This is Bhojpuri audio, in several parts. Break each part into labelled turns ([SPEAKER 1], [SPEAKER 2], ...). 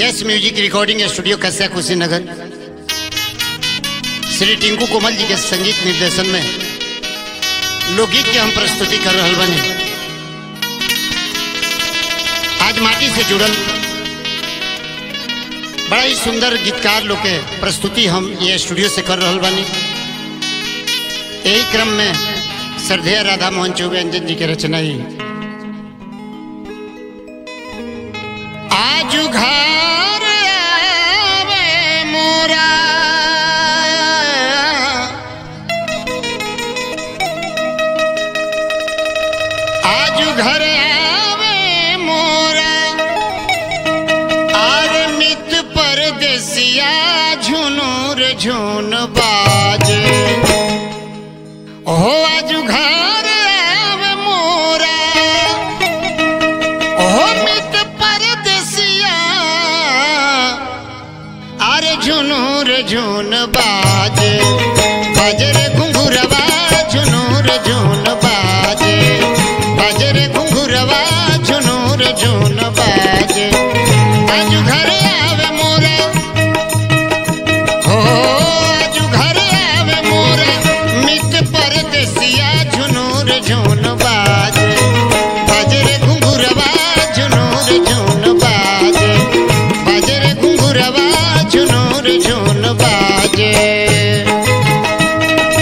[SPEAKER 1] yes music recording studio Kasia Kushinagar Shri Tinku Komal ji के संगीत निर्देशन में लोकगीत के हम प्रस्तुति कर रहा बने आज माटी से जुड़ल बड़ा ही सुंदर गीतकार लोग के प्रस्तुति हम ये स्टूडियो से कर रहा बानी यही क्रम में श्रद्धेय राधा मोहन चौबे अंजन जी के रचना ही आजू घर आवे मोरा आजू घर आवे मोरा आर मित परदेसिया झुनूर झुन बाजे हो आजू घर आवे मोरा हो मित परदेसिया अरे झुनूर झुन बाजे बजरे घुंघुरवा झुनूर झुन बाजे बजरे घुंघुरवा झुनूर झुन बाजे आजू घर आवे मोरा हो आजू घर आवे मोरा मित परदेसिया झुनूर झुन बाजे बजरे घुंघुरवा झुनूर झुन बाजे बजरे घुंघुरवा झुनूर झुन बाजे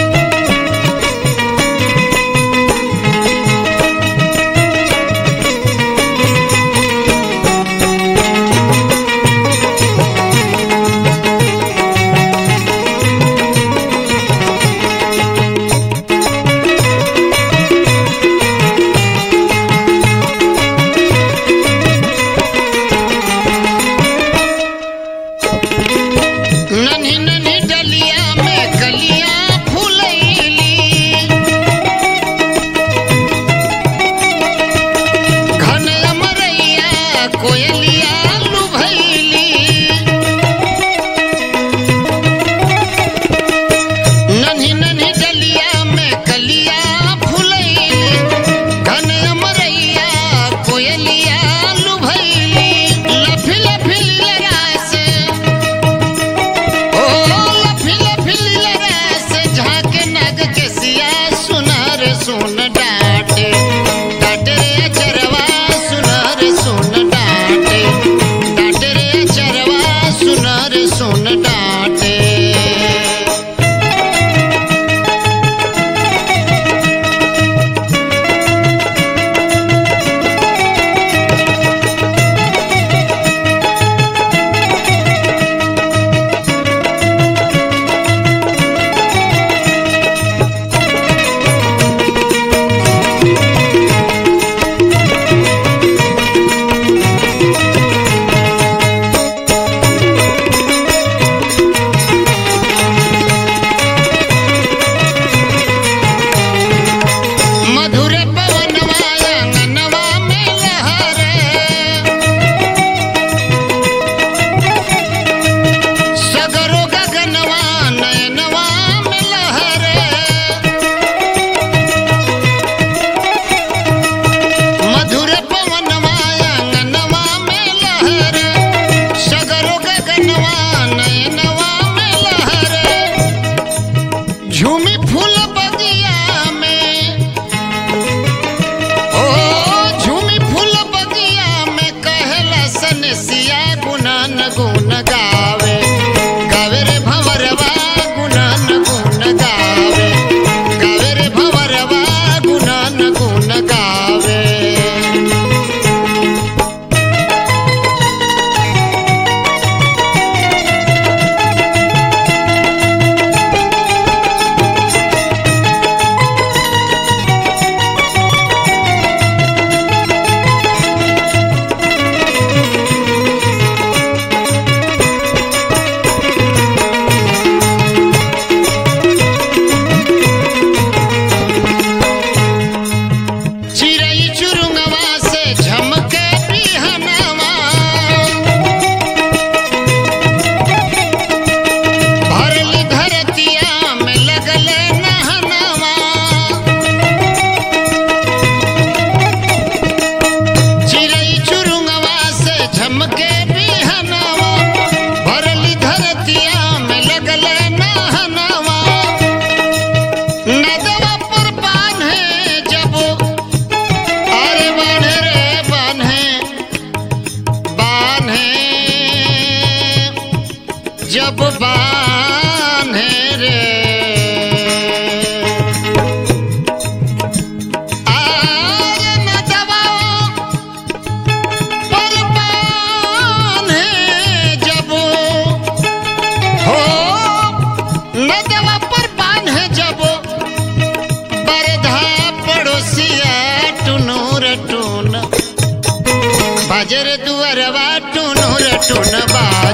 [SPEAKER 1] बाजर दुअरवा टुनुर टुनबा